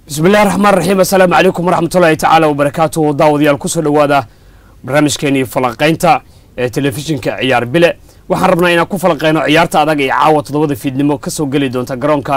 bismillahi raxmaan raxiim assalaamu calaykum waraxmatullaahi tacaala wabarakaatuhu daawadayaal kusoo dhowaada barnaamijkeenii falanqaynta ee telefishinka ciyaar bile waxaan rabnaa inaan ku falanqayno ciyaarta adag ee caawa toddobada fiidnimo kasoo geli doonta garoonka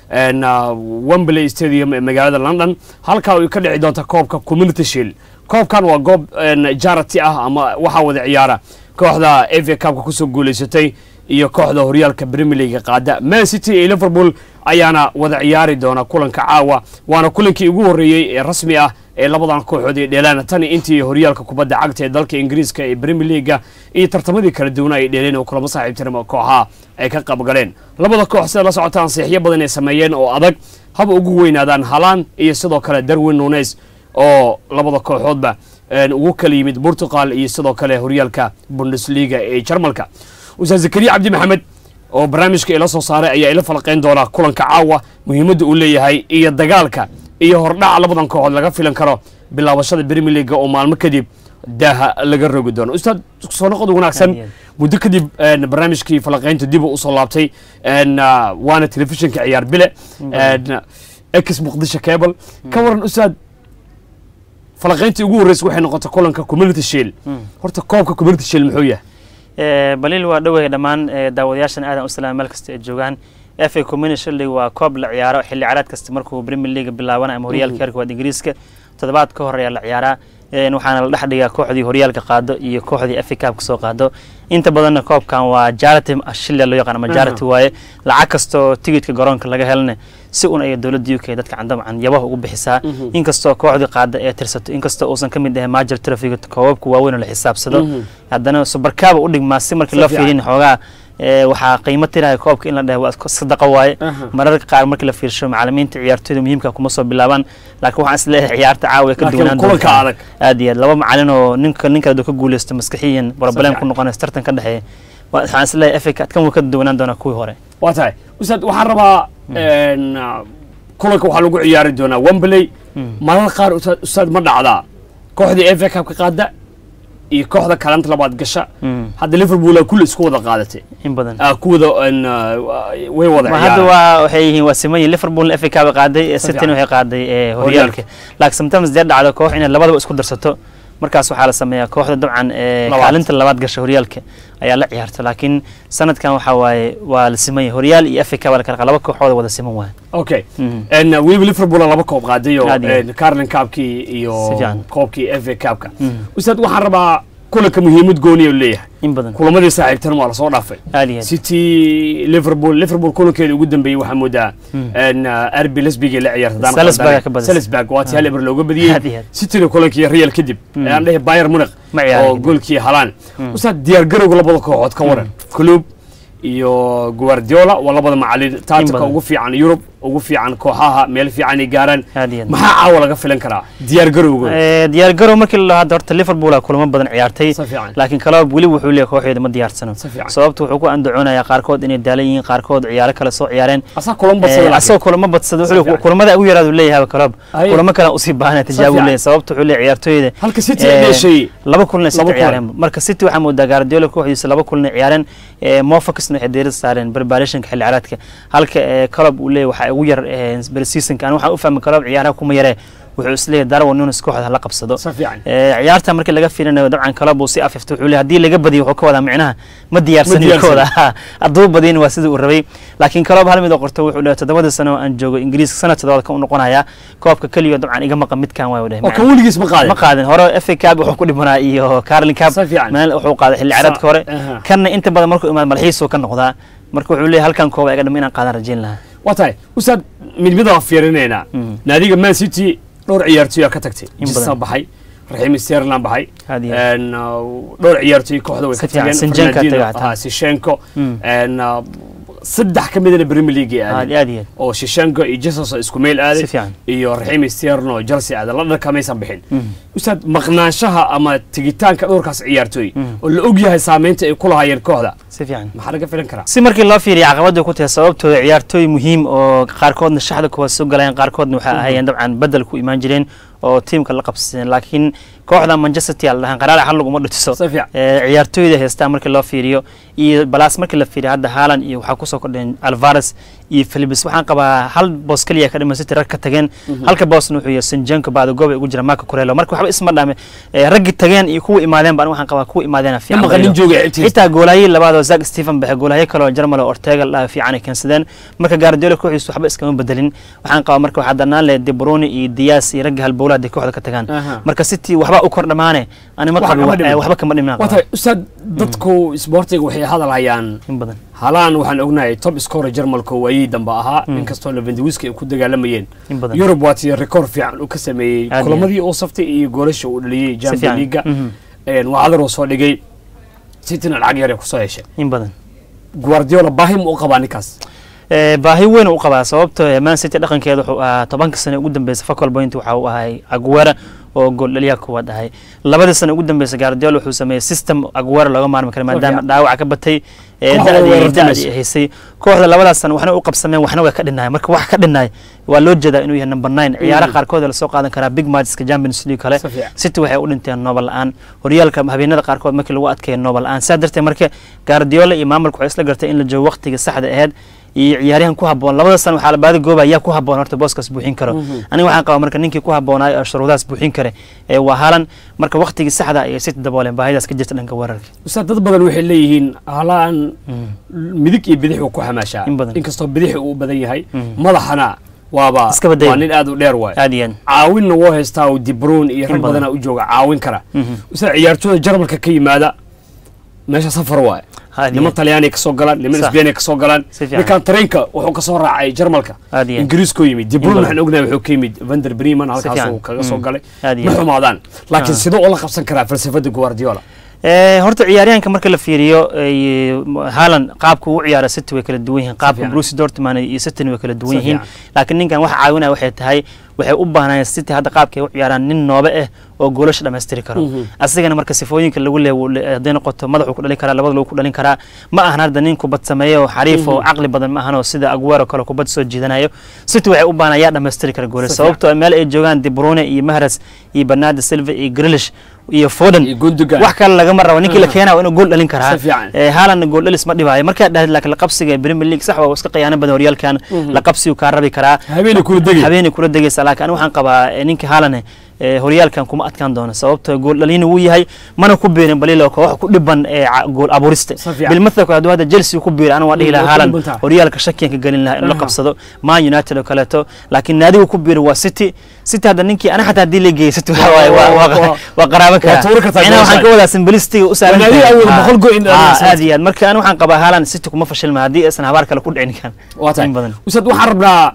wembley stadium ee magaalada london halkaa ay ka dhici doonta koobka community shield koobkan waa goob jarity ah ama waxaa wada ciyaara kooxda ava cupka kusoo guuleysatay iyo kooxda horyaalka premier league qaada man city iyo liverpool ayaana wada ciyaari doona kulanka caawa waana kulankii ugu horreeyey ee rasmi ah ee labadan kooxood ay dheelaan tani intii horyaalka kubadda cagta ee dalka ingiriiska ee premier leaguea iyo tartamadii kala duwana ay dheeleen oo kulamo saaxiibtinimo kooxaha ay ka qabgaleen labada koox sida la socota ansiixyo badan ay sameeyeen oo adag haba ugu weynaadaan halaan iyo sidoo kale darwin nunes oo labada kooxoodba ugu kala yimid portugal iyo sidoo kale horyaalka bundesliga ee jarmalka ustaad zakariya cabdi maxamed oo barnaamijka ila soo saaray ayaa ila falqayn doonaa kulanka caawa muhiimadda uu leeyahay iyo dagaalka iyo hordhaca labadan kooxood laga filan karo bilaabashada premier leaga oo maalmo kadib daaha laga rogi doono ustaad soo noqod wanaagsan muddo kadib barnaamijkii falaqaynta dib usoo laabtay waana telefishinka ciyaar bile ex muqdisho cable ka waran ustaad falaqayntii ugu horreysa waxay noqotay kulanka community shield horta koobka community shield muxuu yahay baliil waa dhowey dhammaan daawadayaashan aadan u salaama meel kasta ay joogaan f a community shield waa koob la ciyaaro xilli caraad kasta markuu premier league bilaabana ama horyaalka heerka waad ingiriiska toddobaad ka hor ayaa la ciyaaraa waxaana la dhex dhigaa kooxdii horyaalka qaado iyo kooxdii f a cup kasoo qaado inta badanna koobkan waa jarity shilya loo yaqaan ama jarity waaye lacag kastoo tigidhka garoonka laga helna si un ay dowladda u k dadka candamcan yabaha ugu bixisaa inkastoo kooxdii qaada ee tirsato inkastoo uusan ka mid ahay major trafiga koobabka waaweyn oo la xisaabsado haddana subarkaaba u dhigmaa si markii loo fiirin xoogaa waxaa qiimo tiraya koobka in la dheh waa sadaqa waaye mararka qaar markii la fiirsho macalimiinta ciyaartooyda muhiimka kuma soo bilaabaan laakiin waxaan isleeyahay ciyaarta caawa ka duwanaan doonta aad iyo aad laba macalin oo ninka nin kale ka guuleysto maskaxiyan problem ku noqonaysa tartan ka dhexeeya waxaan isleeyahay africa kan wuu ka duwanaan doonaa kuwii hore waa tahay ustaad waxaan rabaa kulanka waxaa lagu ciyaari doonaa wembley marar qaar ustaad ma dhacdaa kooxdii ava cupka qaada iyo kooxda kalanta labaad gasha hadda liverpool kulli isku wada qaadatay in badan ku wada way wada hadda waa waxay yihiin waa siman liverpool fa cup qaaday cityna waxay qaaday horyaalka laakiin sometimes dee dhacdo koox inay labadaba isku darsato markaas waxaa la sameeyaa kooxda dabcan kaalinta labaad gasha horyaalka ayaa la ciyaarta laakiin sanadkan waxaa waaye waa la siman yahay horyaal iyo fa cup la kala laba kooxood wada siman waaye okay weliba liverpool laba koob qaaday oo carlin cupkii iyo koobkii fa cupka ustaad waxaan rabaa kulanka muhiimad gooniya leeyahay in badan kulamadii saaxiibtan waa lasoo dhaafay city liverpool liverpool kulankeeda ugu dambeeyey waxaa moodaa arbi lesbigay la ciyaartay waa tii hal eber looga badiyey cityna kulankii real kadib aan dhehe bayer munich oo goolkii halaan ustaad diyaar garowga labada kooxood ka waran club iyo guardiola waa labada macalin taatika ugu fiican yurub ugu fiican kooxaha meel fiican ay gaaraan maxaa caawa laga filan karaa diyaar garowga diyaar garow markii la hadda horta liverpool kulamo badan ciyaartay laakiin kalaba weli wuxuu leeyahay kooxeeda ma diyaarsano sababta wuxuu ku andacoonayaa qaarkood inay daalan yihiin qaarkood ciyaaro kale soo ciyaareen asagoo kulamo badsada wuxuu kulamada ugu yaraadu leeyahay kalab kulamo kale usii baahanaya tijaabo leeyahay sababta wuxuu leeyahay ciyaartooyda halka city ay dheshay laba kulan ay ciyaareen marka city waxaa moodaa guardiola kooxdiisa laba kulan ay ciyaareen mofocusna waxay diirada saareen preparationka xilli caraadka halka club uu leeyahay waxaa ugu yar berseasonka waxaan u fahmi karo ciyaaraha kuma yaree wuxuu isleeyahay darwin nunes kooxda la qabsado ciyaarta markii laga fiirinayo dabcan club uu si afifto wuxuu leeyahay haddii laga badiyo wuxuu ka wadaa micnaha ma diyaarsanin kooda hadduu badiyana waa sidii uu rabay laakiin club hal mid oo qorto wuxuu leeyahay toddobadii sano oo aan joogo ingiriiska sanad toddobaad ka u noqonayaa koobka keliya dabcan iga maqan midkan waa dheh kan weligiis ma qaadin ma qaadin hore fa cup wuxuu ku dhimanaa iyo carlin cup meel wuxuu qaaday xilli caraadka hore kanna inta badan markuu imaad malxiisuu ka noqdaa marka wuxuu leeyahay halkan kooba iga dhama inaan qaadan rajayn lahaa waa tahay ustaad midmid waa fiirinaynaa naadiga man city dhowr ciyaartooyaa ka tagtay jisa baxay raxiim sterland baxay dhowr ciyaartooy kooxda way ka tageen sishenko saddex ka midana premier league aadeen oo shishenko iyo jesus isku meel aaday iyo raxiim sterno oo chelsea aaday la dharkamaysan bixin ustaad maqnaanshaha ama tegitaanka dhowrkaas ciyaartooy oo la og yahay saameynta ay ku lahaayeen kooxda si fiican maxaa laga filan karaa si markii loo fiiriya caqabada ku tahay sababtooda ciyaartooy muhiim oo qaarkoodna shaxda kuwa soo galayeen qaarkoodna waxay ahaayeen dabcan bedel ku imaan jireen oo tiimka la qabsadeen laakiin kooxda manchester city al dhahan qaraar xal laguma dhutiso ciyaartooyda heystaa markii loo fiiriyo iyo balaas markii la fiiriya hadda haaland iyo waxaa kusoo kordheen alvares iyo philibis waxaan qabaa hal boos keliya ka dhiman city rag ka tageen halka boosna wuxuu yahay sinjenko baada goob ay ugu jira marka kurelo marka waxba isma dhame raggii tageen iyo kuwa imaadeen baan waxaan qabaa kuwa imaadeena maqanin jooga xigtiisa xitaa goolaayihii labaad oo zak stephen baxe goolahayo kale oo jarmal oo ortega la fiican ay keensadeen marka gaardiola kooxiisu waxba iskama bedelin waxaan qabaa marka waxaa danaan leh de bruyne iyo dias iyo ragga halbowlaha haday kooxda ka tagaan Aha. marka city waxba u kor dhamaane anima Wax qabi kama dhimin. waxba kama dhimin waa tahay ustaad dadku isboortiga waxay hadalhayaan in badan halaan waxaan ognahay top scorer jarmalka waayihii dambe ahaa inkastoo levendewiski ay ku dagaalamayeen in badan yurub waa tii rekoord fiican uu ka sameeyey Aad iyo kulamadii uu saftay iyo goolasha uu dhaliyey si champion fiican leaga Mhm. waa cadar uu soo dhigay cityna lacag yar ay kusoo heshay in badan guardiola baahi ma u qabaa ninkaas Eh, baahi weyn u qabaa sababtoo eh, man city dhaqankeeda wuxuu ahaa tobanka sane ugu dambeysay focal point waxa uu ahay aguera oo gool dhaliyaha kuwaad ahay labadii sane ugu dambeysay guardiola wuxuu sameeyey system aguera looga maarmi kara maadaama fiican. dhaawac ka batay eh, Kooxda da'dii- weerartamayso. da'dii ay haysay kooxda labadaas sane waxna u qabsameen waxna way ka dhinnaay marka wax ka dhinnaay waa loo jeedaa inuu yahay number nine ciyaaraha qaarkood ee lasoo qaadan karaa big matcheska champions league kale Si fiican. city waxay u dhinteen noobal la-aan horyaalka habeenada qaarkood markii lagu adkeeyo noobal la-aan saa darteed marka guardiola iyo maamulka waxay isla gartay in la joogo waqtiga saxda aheyd iyo ciyaaryahan ku haboon labada san waxaa la baadi gooba yaa ku haboon horta booskaas buuxin karo aniga waxaan qabaa marka ninkii ku haboonaay oo shuruudahaas buuxin kare ee waa halan marka waqtigii saxda ayay city dabooleen baahidaas ka jirta dhanka weerarka ustaad dad badan waxay leeyihiin halaan midig iyo bidix uu ku xamaashaa In badan. inkastoo bidix uu u badan yahay Mhm. madaxana waaba Iska badaya. waa nin aad u dheer waay aad iyo aad caawinna woo haystaa oo dibruun iyo rag In badan. badana u jooga caawin kara Mhm. ustaad ciyaartooyda jarmalka ka yimaada meesha safar waay aad iyo niman aad talyaani kasoo galaan niman Sax. isbeeni kasoo galaan Si fiican. ninkan tareenka wuxuu kasoo raacay jarmalka aad iyo aad ingiriiskoo yimid In dibruun badan. waxaan ognahay wuxuu ka yimid vander breman halkaasuu fiican. kaga soo Mm. galay aad iyo ma aad xumaadaan laakiin Ah. sidoo ula qabsan karaa falsafada guardiola Eh, horta ciyaaryahanka marka la fiiriyo eh, haaland qaabka uu u ciyaara city way kala duwan yihiin qaabka fiican. bruce dortmund iyo city way kala duwan Si yihiin fiican. laakiin ninkan waxa caawinaya waxay tahay waxay u baahnayeen city hadda qaabka ay u ciyaaraan nin noobe ah oo goolasha dhammaystiri karo Mhm. asigana marka sifooyinka lagu leeyahay hadday noqoto madaxuu ku dhalin karaa labada lagu ku dhalin karaa ma ahan hadda nin kubad sameeyo oo xariif oo caqli badan ma ahan oo sida aguero kale kubad soo jiidanayo city waxay u baahnaa yaa dhammaystiri kara goolasha Si fiican. sababtoo ah meel ay joogaan de bruyne iyo mahras iyo bernardo silva iyo grealish iyo foden iyo gundogan wax kale lagama rabo ninkii la Ah. keenaa waa inuu gool dhalin karaa Si fiican. Eh, haalandna gool dhalis ma dhibaayo markaa dhahid laakiin la qabsiga ee premier league sax waa iska khiyaano badan horyaalkan Mhm. la qabsigu kaa rabi karaa habeenay kula degay habeenay kula degaysa laakiin aniga waxaan qabaa eh, ninka haalane eh, horyaalkan kuma adkaan doono sababtoo gool dhalina wuu yahay mana ku biirin balilo koox ku dhiban ee ca- gool abuurista Si fiican. bilmathalku hadduu hadda chelsea ku biiray aniga waa dhihi Mm, lahaa way ku haaland dhiban tahay. horyaalka shakiyan ka gelin lahaa inuu la Aha. qabsado man united oo kaleeto laakiin naadigu ku biiray waa city city hadda ninkii aniga xataa haddii la geeyay city waxa waaye waa- waa- Waa- waa qaraaban waa tuuri karaa kartaa macnaha waxaan goosha. ka wadaa simbilistiga u saaran Naadiga tahay. awooda Ah, boqol goal in ah, dhalin aad iyo aad marka aniga waxaan qabaa haaland city kuma fashilma haddii aysan habaar kale ku dhicin kan waa tahay in badan ustaad waxaan rabnaa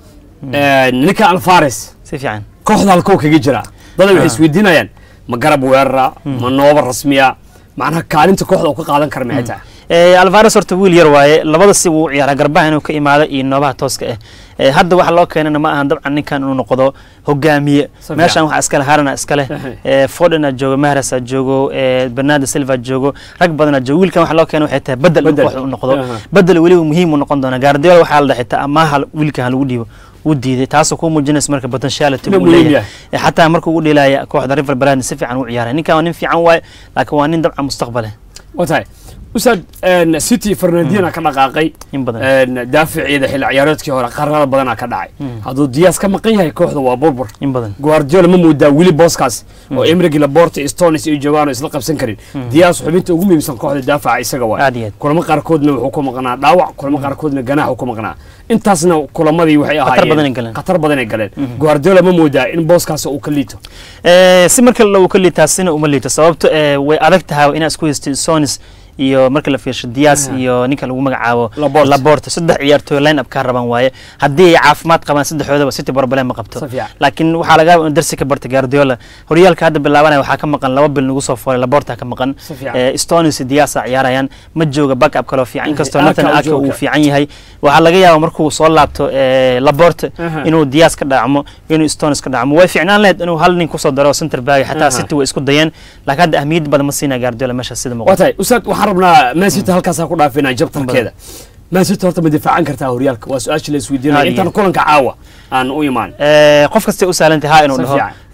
ninka alfares si fiican kooxda halkoo kaga jira dada waxay Ah. isweydiinayaan ma garab weerara ma nooba rasmiya macnaha kaalinta kooxda uu ka qaadan kara maxay tahay Eh, alvares horta wiil yar waaye labada si wuu u ciyaaraa garbaha inuu ka imaado iyo noobaha tooska ah Eh, hadda waxa loo keenana ma ahan dabcan ninkan inuu noqdo hogaamiye Si meeshan fiican. waxaa iskale harana iskale Ehe. Eh, fodena joogo mahrasa joogo eh, bernardo silva joogo rag badana joogo wiilkan waxa loo keena waxay tahay bedel inuu Bedel. kooxda u noqdo Aha. bedel weliba muhiim u noqon doona gaardiola waxaa la dhahay xitaa amaaha wiilkan ha lagu dhiibo wuu diiday taasoo kuu muujinaysa marka potentiality Inuu uu muhiim leeyahay yahay. Eh, xataa markuu u dhiilaya kooxda river brand si fiican u ciyaaray ninkan waa nin fiican waaye laakiin waa nin dabcan mustaqbale waa tahay ustaad city fernandina ka dhaqaaqay in badan daaficiida xilli ciyaareedkii hore qarnada badanaa ka dhacay Mm. hadduu diyaas ka maqan yahay kooxda waa burbur in badan guardiola ma moodaa weli booskaas oo emrigi laborta stones iyo joogaan oo isla qabsan karin diyaas xubinta ugu muhiimsan kooxda daafaca isaga waay aad iyo aad kulamo qaarkoodna wuxuu ku maqnaa dhaawac kulamo qaarkoodna ganaax ku maqnaa intaasna kulamadii waxay Khatar badan ay ahaayeen galeen. khatar badan ay galeen guardiola ma moodaa in booskaas uu ka liito Eh, si marka uu ka liitaa sina uma liito sababto eh, way adag tahay inaad isku haystid sonis iyo marka la fiirsho dias Aha. iyo ninka lagu magacaabo Laporte. laborte saddex ciyaartooy line up kaa raban waaye haddii ay caafimaad qabaan saddexdoodaba city problem ma qabto Si fiican. laakiin waxaa laga yaaba inuu darsi ka bartay guardiola horyaalka hadda bilaabanaya waxaa ka maqan laba bil nagu soo foolay laborta ka maqan Si fiican. Eh, stonis iyo diasa ciyaarayaan ma jooga backup kaloo fiican inkastoo Aka nathan uu aka uu jooga. fiican yahay waxaa laga yaaba markuu soo laabto eh, laborte Aha. inuu dias ka dhacmo inuu stones ka dhacmo way fiicnaan lahayd inuu hal nin kusoo daro center back xataa Aha. city way isku dayeen laakiin hadda ahmiyad badan ma siinaa guardiola meesha sida waa muuqata tahay ustaad waxaan rabnaa man city halkaasaa ku dhaafinaa jabtarkeeda man city horta ma difaacan kartaa horyaalka waa su-aasha la isweydiinaya Aad iyo intaan aad. kulanka caawa aan u imaan Eh, qof kastay u sahlantay ha inuu Si dhaho fiican.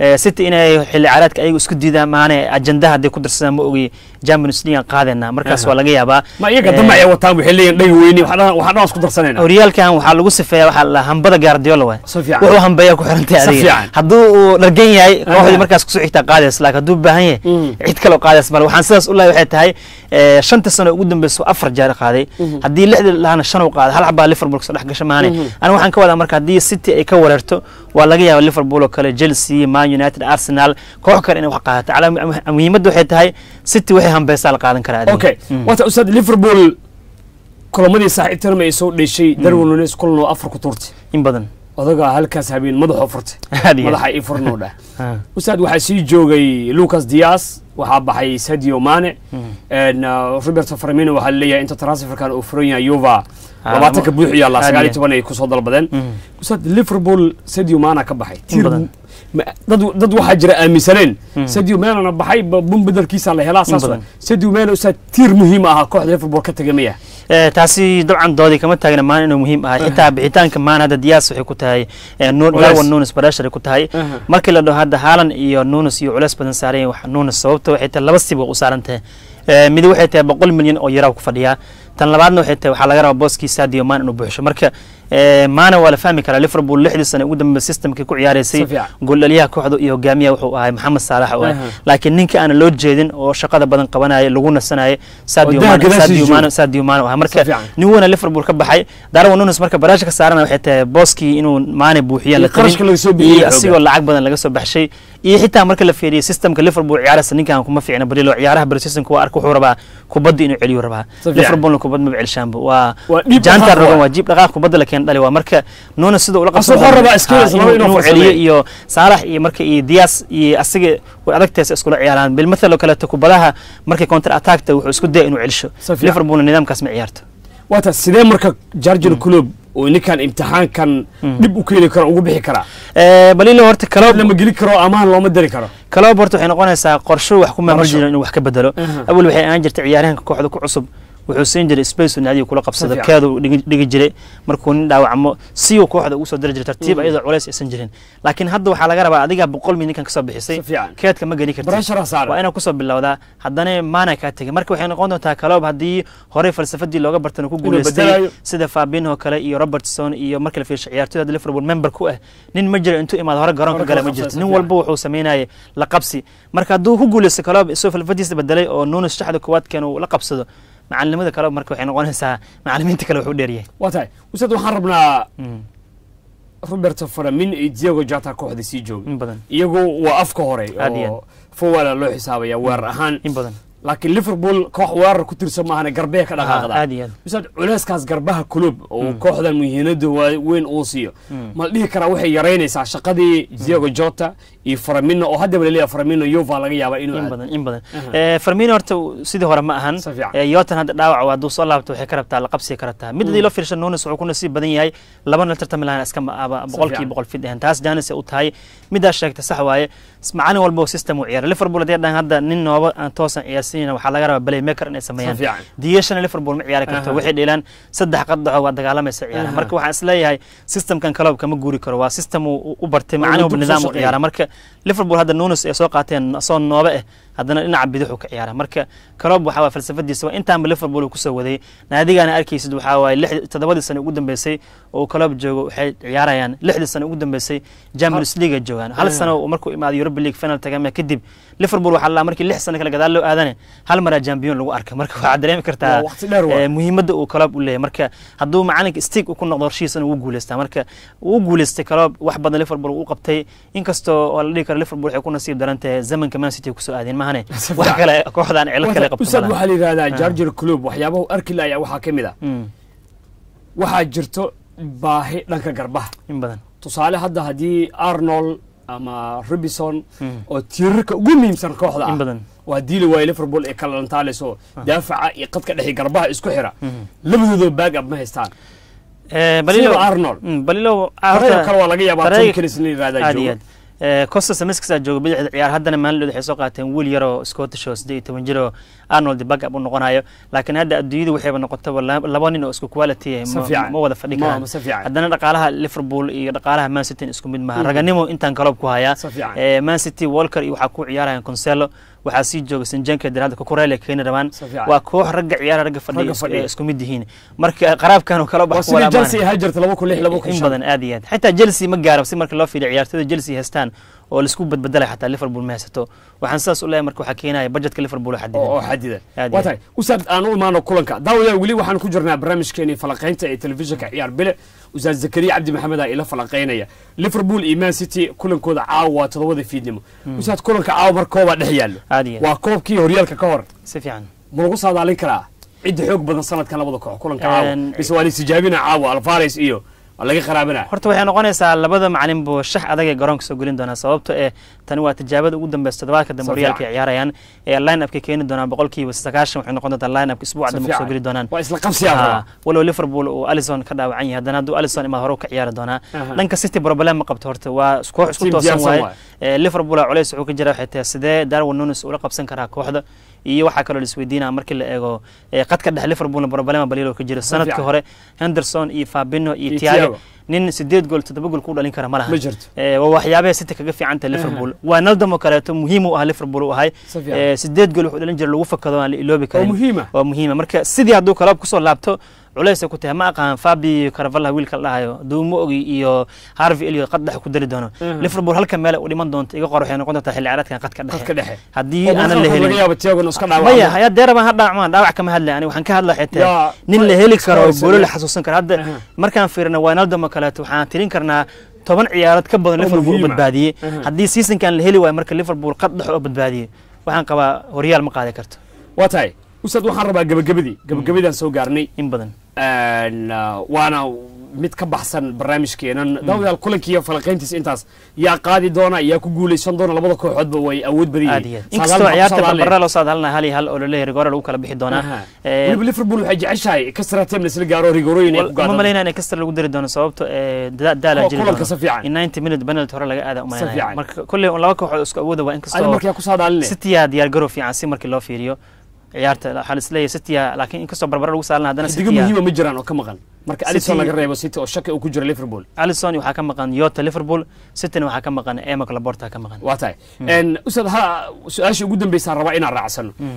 Eh, city inay xilli ciyaareedka ayagu isku diidaan maane ajandaha hadday ku darsadaan ma ogi champions league aan qaadayna markaas Aha. waa laga yaabaa ma iyaga Eh, dambe ay wataan waxay leeyihin dhagi weyne waxaan waxaan dhan isku darsanayna horyaalkan waxaa lagu sifeeya waxaa la hambada gaardiola waay si fiican wuxuu hambeeya ku xirantay Si adiga fiican. hadduu uu dhargan yahay Aha. kooxdii markaas kusoo xigtaa qaadays laakiin hadduu baahan yahay Mm. cid kale oo qaadays male waxaan sidaas u leeyahay waxay tahay eh, shanta sano ugu dambeyso afar jeer qaaday haddii lixdii lahana shan uu qaaday hal xabaa liverpool kasoo dhex gasha maane Mhm. aniga waxaan ka wadaa marka haddii city ay ka wareerto waa laga yaaba liverpool oo kale chelsea man united arsenal koox kale inay wax qaadato Calaa- mu- muhiimadda waxay tahay city waxay hambeysaa la qaadan karaa adiga. okay Mm. wata ustaad liverpool kulamadii saaxiibtanima ay soo dheshay darwin nunes kulan oo afar ku tuurtay in badan odagaa halkaas habeen madaxoo furtay Aad iyo aad. madaxa ii furnoo dhah Ah. ustaad waxaa sii joogay lucas dias waxaa baxay sadio mane En, uh, roberto farmino waxaa laleeyahay inta transferkan uu furan yahay yuva Ah, labaatanka ma- buuxu yaalla aad sagaal iyo iyo. toban ay kusoo dalbadeen Mm. ustaad liverpool sadio mana ka baxay In badan. ma- dad dad waxaa jira aaminsaneen sadio manana baxay ba- bun bedelkiisa la helaa saas badan. wa sadio mana ustaad tiir muhiim ahaa kooxda liverpool ka tegay maya Eh, taasi dabcan doodii kama taagna maan inuu muhiim ahay xitaa bixitaanka maan hadda diyaas waxay ku tahay eh, Nu- Culeys. darwin nunes barashar ku tahay Aha. markii la dhaho hadda haalan iyo nunes iyo culeys badan saareen wax nunes sababta waxay tahay laba sib u saaran tahay Eh, midi waxay tahay boqol milyan oo yaraa ku fadhiyaa tan labaadna waxay tahay waxaa laga rabaa booskii sadio maan inuu buuxsho marka eh, maana waa la fahmi karaa liverpool lixdii sane ugu dambe systemkii ku ciyaaraysay Si fiican. gooldhaliyaha kooxda iyo hogaamiyaha wuxuu ahay maxamed saalax oo ah Aha. laakiin ninka aan loo jeedin oo shaqada badan qabanaya lagu nasanaya sadio daha Mane- gadaashiisa Sadio jooga. Mane- sadio mane ah Si marka fiican. nin weyna liverpool ka baxay darwin nunes marka baraasha ka saarana waxay tahay booskii inuu maane buuxiya Iyo la qarashka laga soo tabin bixiyey iyo xoogaa. asigoo lacag badan laga soo baxshay iyo xitaa marka la fiiriyo systemka liverpool ciyaaraysa ninkan kuma fiicna balilo ciyaaraha bariseasonka waa arka wuxuu rabaa kubadda inuu celiyo rabaa Si fiican. liverpoolna kubad maba celishaanba waa Waa dhiib jaantar dhaqaaq rogan waa. waa jiib dhaqaaq kubadda la keen dhali waa marka nunes sida ula Asoo wuxuu rabaa skills laba inuu inuu farsameeyo. celiyo iyo saalax iyo marka iyo dias iyo asiga way adagtaysa iskula ciyaaraan bilmathal oo kaleeto kubadaha markay counter attackta wuxuu isku daya inuu celisho Si fiican. liverpoolna nidaamkaas ma ciyaarto waata sidee marka jargen club oo ninkan imtixaankan dhib u keeni karo ugu bixi karaa Eh, balilo horta kaloob lama geli karo amaan looma dari karo kaloob horta waxay noqonaysaa qorsho wax ku maamul Qorsho. jiro inuu wax ka bedelo Aha. awal waxay ahaan jirtay ciyaaryahanka kooxda ku cusub wuxuu siin jiray space uu naadiga kula qabsado Si fiican. keedu dhigi dhigi jiray markuu nin dhaawacmo si uu kooxda ugu soo diri jiray tartiib Mhm. iyadoo culays aysan jirin laakiin hadda waxaa laga rabaa adiga boqol min ninkan kasoo bixisay Si fiican. keedka ma geli kartid barashara waa saaran inaad kusoo bilowdaa haddana maana kaa tegay marka waxay noqon doontaa kaloob haddii horey falsafadii looga bartan uu ku Inuu guuleystay bedelayo. sida fabinho kale iyo robertson iyo marka la fiirsho ciyaartoyda hadda liverpool member ku ah nin ma jiro intuu imaado hore garoonka Hore gala kala ma jirto qabsada, nin si walba wuxuu sameynayay la qabsi marka hadduu ku guuleysto kaloob isagoo falsafadiisa bedelay oo nunes shaxda koowaad keen uu la qabsado macalinimada kaloob marka waxay noqonaysaa macalimiinta kale wuxuu dheeryahay waa tahay ustaad waxaan rabnaa roberto faramin iyo diego jata kooxda sii jooga in badan iyagu waa afka hore Aad iyo oo fowala loo xisaabaya weerar ahaan in badan laakiin liverpool koox weerar ku tirsan maahane garbee ka dhaqaaqda aad iyo aad ustaad culeyskaas garbaha kulub oo kooxdan muhiimada waa- weyn uu siiyo ma la dhihi karaa waxay yaraynaysaa shaqadii diego jota iyo faramino oo haddaba laleeyahay faramino yuva laga yaaba inuu in aado. badan in badan Aha. Eh, Firmino horta sidii hore ma ahan Si fiican. Eh, yotan hadda dhaawac waa hadduu soo laabto waxay ka rabtaa la qabsiga ka rabtaa mid hadii loo fiirsho nunes wuxuu ku nasiib badan yahay labana tartami lahaan iska ma- aba boqolkii fiican. boqol fid ahan taas janis u tahay midaas sheegta sax waaye S- macalin walba oo system u ciyaara liverpool haddii dhahan hadda nin nooba aan toosan ciyaarsiinayna waxaa laga rabaa playmaker inay sameeyaan Si fiican. diyashana liverpool ma ciyaari karto Aha. waxay dheelaan saddex qadaxo waa dagaalamaysa ciyaara Aha. marka waxaan isleeyahay systemkan kaloob kama guuri karo waa system uu u bartay Waa macalin uu walba dib soo nidaam u shaqeeyay. ciyaara marka liverpool hadda nunes ay soo qaateen asoo noobe ah haddana dhinaca bidixu ka ciyaara marka kaloob waxaa waye falsafadiisa waa intaanba liverpool uu kusoo waday naadigaana arkaysid waxaa waaye lix- toddobadii sano ugu dambeysay oo kaloob joogo waxay ciyaarayaan lixdii sano ugu dambeysay champions league ay joogaan hal Ah. sano uu markuu imaado europa league final tagama kadib liverpool waxaa la markii lix sano kale gadaal loo aadane hal maraa champion lagu arka marka waxaa dareemi kartaa Waa waqti dheer waa. eh, muhiimadda uu kaloob u leeyahay marka hadduu macalinka stig ku noqdo horshiisana wuu guuleystaa marka wuu guuleystay kaloob wax badan liverpool uu qabtay inkastoo oo la dhihi karo liverpool waxay ku nasiib daran tahay zamanka man city ay kusoo aadeen mahane Si wax fiican. kale kooxdaan cilo kale qabto ustaad malaha. waxaa la yidhahdaa Ah. jarger club waxyaabahu arki laaya waxaa ka mid a Mm, waxaa jirto baahi dhanka garbaha in badan tusaale hadda haddii arnold ama robinson Mm. oo tiirarka ugu muhiimsan kooxda in ah badan waa diili waaye liverpool ee kala lantaalayso daafaca iyo qadka dhexe garbaha isku xira Mhm. labadooda baag ab ma haystaan Eh, balilo sida arnold Mm, balilo ah, horeyoo horta- kale waa laga yaabaa Tarayga- tom kenis in la yidhahdaa aad iyo joogo aad Eh, costa samiskasa jooga bidixda ciyaar haddana maalin waxay soo qaateen wiil yaroo scottish oo siddeed iyo toban jir oo arnold bagab u noqonayo laakiin hadda adduunyadu waxayba noqotaba la- laba nin oo isku quality ah Si ma- fiican. ma wada fadhi Ma- karaan ma si fiican. haddana dhaqaalaha liverpool iyo dhaqaalaha man city isku mid maaha raganimo intaan kaloob ku hayaa Si fiican. Eh, man city walker iyo waxaa ku ciyaarayaan conselo waxaa sii jooga sanjanka dirada kukurele keeni rabaan Si fiican. waa koox ragga ciyaara ragga fadhiya Ragga is- fadhiya. eh, isku mid yihiin marka qaraabkan oo kale waa bax sidii chelsea ahaa jirta laba kun lix laba kun in shan badan aad iyo aad xitaa chelsea ma gaaro si marka loo fiiriyo ciyaartooyda chelsea haystaan oo laisku badbedelay xataa liverpool ma haysato waxaan sidaas u leeyahay marka waxaa keenaya budgetka liverpool oo oo xadidan oo xadidan Aad waa iyo tahay usaad aan u imaano kulanka daawadayaal weli waxaan ku jirnaa barnaamijkeenii falaqaynta ee telefishinka ciyaar bile usaad zakariya cabdi maxamed aa ila falaqaynaya liverpool iyo man city kulankooda caawa waa todobada fiidnimo usaad kulanka caawa mar koobaa dhex yaallo aad iyo aad waa koobkii horyaalka ka hor si fiican ma lagu saadaalin karaa cidda xoog badan sanadkan labada koox kulanka caawa Een, mise waa laistijaabina caawa alvares iyo waa laga qaraabana horta waxay noqonaysaa labada macalin buu shax adag ee garoonka soo gelin doonaa sababto eh tani waa tijaabada ugu dambeysa toddobaadka dambe Si horyaalka fiican. ay ciyaarayaan ee line upka keeni doonaan boqolkiiba sagaashan waxay noqon doontaa line upka isbuuca Si dambe kusoo fiican. geli doonaan waa isla qabsiyaa Ha, rabaa. walow liverpool uu alison ka dhaawacan yahay haddana hadduu alison imaa hore u ka ciyaari doonaa Aha. dhanka city problem ma qabto horta waa is- koox isku Team toosan diyaarsan waaye waaye. Eh, liverpool aa culays wuxuu ka jira waxay tahay sidee darwin nunes ula qabsan karaa kooxda iyo waxaa kaloo laisweydiinaa markii la eego eh, qadka dhexe liverpoolna problema baliilo ka jiro sanadka fiican. hore henderson iyo fabino iyo Iyo tiago Thiago. nin sideed gool toddoba gool ku dhalin kara ma laha ma jirto Eh, waa waxyaabaha city kaga fiican tahay liverpool waa naldamo kaleeto muhiim u ah liverpool u ahay Si fiican. Eh, sideed gool wuxuu dhalin jira lagu fakado aan la iloobi oo karin muhiima waa muhiima marka sidii hadduu kaloob kusoo laabto culays ay ku tahay ma aqaan fabi caravalla wiilka la dhahayo duumo ogi iyo harvey elliot qad dhexe ku dali doono Mhm. liverpool halka meel u dhiman doonto iga qor waxay noqon doontaa xilli ciyaareedkan qadka qadka dhexe dhexe haddii oo aanan la laga helin yaabo tiago inuu iska maya dhaawacmo haya deerabaan ha dhaawacmaan dhaawac kama hadlay ani waxaan ka hadlaa xitaa Yaa, nin la heli iska karo oo waraysan, goolo la yaa. xasuusan karo hadda Aha. markaan fiirino wijnaldum oo kaleeto waxaan tirin karnaa toban ciyaarood ka badan Oo liverpool u muhiima. badbaadiyey Aha. haddii seasonkan la heli waayo marka liverpool qad dhex oo badbaadiyey waxaan qabaa horyaal ma qaadi karto waa tahay ustaad waxaan rabaa gabagabadii gabagabadaan soo gaarnay in badan Een, uh, waana mid ka baxsan barnaamijkeenan daawadayaal kulankiiyo falaqayntiisa intaas yaa qaadi doona yaa ku guuleysan doona labada kooxoodba way awood badan aad yihiin iyo aad inkastoo ciyaarta barbara loo saadaalina hal iyo hal oo laleeyahay rigoore lagu kala bixi doonaa Eh, weliba liverpool waxay jeceshahay kasra tem lasla gaaro rigorooyin ay ku ma gaadaan malaynaa in kastar lagu dari doono sababto eh, da- daala Kuwa jiri kulanka doono si fiican. in 90 minute penalty hore laga aada Si umalaynaya fiican. marka kolley un laba kooxood isku awooda waa adi inkastoo markaa ku saadaaline citya diyaar garow fiican si markii loo fiiriyo ciyaarta waxaa lisleeyahay citya laakiin inkastoo barbara lagu saalina haddana xidigo citya muhiima ma jiraan oo ka maqan marka alison City- laga reebo city oo shaki uu ku jira liverpool alison waxaa ka maqan yota liverpool cityna waxaa ka maqan emak laporta ka maqan waa tahay Een, ustaad ha su-aashii ugu dambeysaan rabaa inaan raacsano Mm,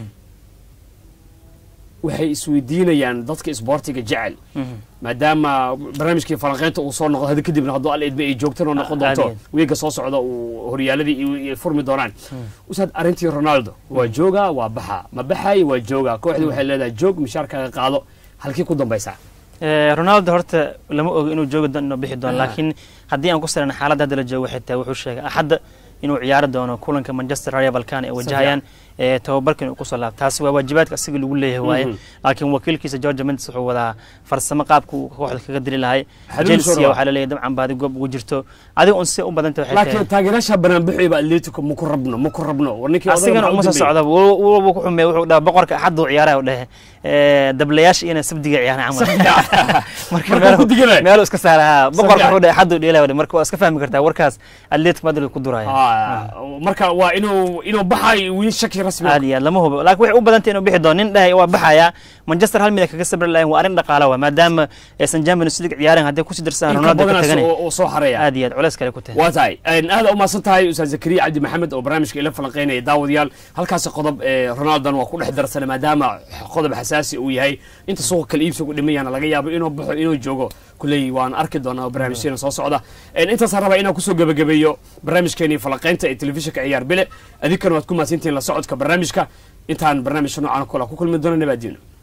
waxay isweydiinayaan dadka isboortiga jecel mhm. maadaama barnaamijkii falanqeynta uu soo noqdo hadi kadibna hadduu al idme ay joogtan oo noqon doonto caadi. wiiga soo socda uu horyaaladii iyo- iyo furmi doonaan usaad arrintii ronaldo waa joogaa waa baxa ma baxay waa joogaa kooxdii waxay leedahay joog mishaarkaaga qaado halkii ku dambaysaa Eh, ronaldo horta lama ogo inuu joogi doono inuu bixi doono Aha. laakiin haddii aan ku sirana xaaladda hadda la joogo waxay tahay wuxuu sheegay axadda inuu ciyaari doono kulanka manchester rayo balkan ay wajahayaan ee tababarkan uu kusoo laabto taasi waa waajibaadka asiga lagu leeyahay waaye Mhm. laakiin wakiilkiisa george mendes wuxuu wadaa farsamo qaabka uu kooxda kaga dili lahay Xiriir soo chelsea rabaa. waxaa laleeyahay dabcan baadi goob ugu jirto adiga un si u badanta waxay tahay laakiin taageerayaasha banaanbixiyba atletico ma ku rabno ma ku rabno war ninkii odayga asigana maxaa u uma soo dambeeyey? socda wuu ku xumeey wuxuu dhaha boqorka axadda uu ciyaaraya u dhehe Eh, dablayaasha iyana sabdiga ciyaaraan camal marka Marka meel- ku diganay. meel iska saara boqorka fiican. wuxuu dhahay axadda u dheelaya marka waa iska fahmi kartaa warkaas atletico madrid ku duraya Ah, marka waa inuu inuu baxay wiil shaki rasmi aad iyo aad lama hubo laakiin waxay u badantay inuu bixi doono nin dhahay waa baxaya manchester hal mida kaga sabri lahayn waa arrin dhaqaala waa maadaama aysan champions league ciyaaren hadday kusii dirsadaan inka ronaldo ka badanaas tagane oo oo soo xaraya aad iyo aad culays kale ku tahay waa tahay Een, aad u mahadsan tahay ustaad zakariya cabdi maxamed oo barnaamijka ila falanqeynaya daawadayaal halkaasi qodob ee ronaldan waa ku dhex darsana maadaama qodob xasaasi uu yahay inta suuqa kala iibsigu dhimayana laga yaabo inuu baxo inuu joogo kuley waan arki doonaa barnaamijkeena soo socda Een, intaasaan rabaa inaan kusoo gebagabeeyo barnaamijkeenii falanqeynta ee telefishinka ciyaar bile adinkana waad ku mahadsantihiin la socodka barnaamijka intaan barnaamijka noocan kula ku kulmi doona nabaadiino